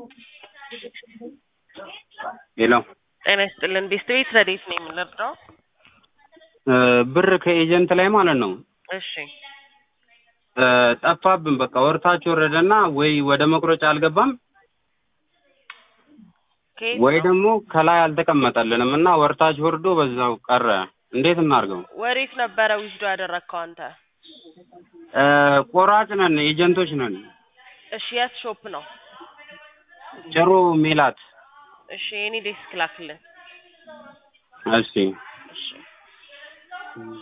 ሄሎ ጤና ይስጥልን ቤስት ቤት ረዴት ነው የምንረዳው? ብር ከኤጀንት ላይ ማለት ነው እሺ ጠፋብን። በቃ ወርታች ወረደና ወይ ወደ መቁረጫ አልገባም ከየት ወይ ነው? ደግሞ ከላይ አልተቀመጠልንም እና ወርታች ወርዶ በዛው ቀረ። እንዴት እናድርገው? ወዴት ነበረ ዊዝዶ ያደረግከው አንተ? ቆራጭ ነን፣ ኤጀንቶች ነን። እሺ የት ሾፕ ነው? ጭሩ ሜላት። እሺ የኔ ዴስክ ላክልን። እሺ እሺ